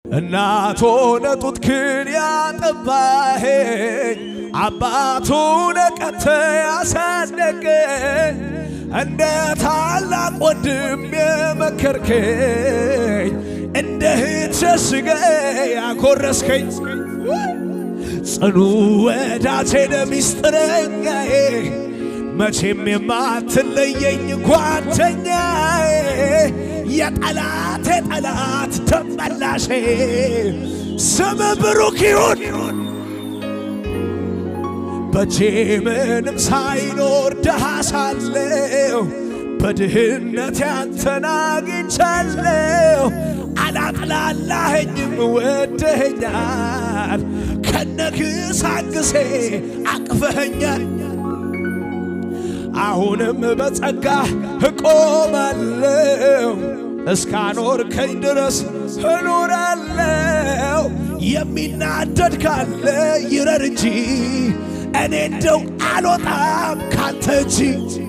እናቶ ነጡትክን ያጠባኸኝ አባቱ ነቀተ ያሳደገኝ እንደ ታላቅ ወንድም የመከርከኝ እንደ እህት ሸሽገ ያኮረስከኝ ጽኑ ወዳጄ ሚስጥረኛዬ መቼም የማትለየኝ ጓደኛዬ የጠላቴ ጠላት ተመላሼ ስም ብሩክ ይሁን። በጄ ምንም ሳይኖር ድሃ ሳለሁ በድህነት ያንተን አግኝቻለሁ። አላጥላላኸኝም ወደኸኛል፣ ከነግሳግሴ አቅፈኸኛል። አሁንም በጸጋ እቆማለሁ እስካኖርከኝ ድረስ እኖራለሁ። የሚናደድ ካለ ይረር እንጂ እኔ እንደው አልወጣም ካንተ እጅ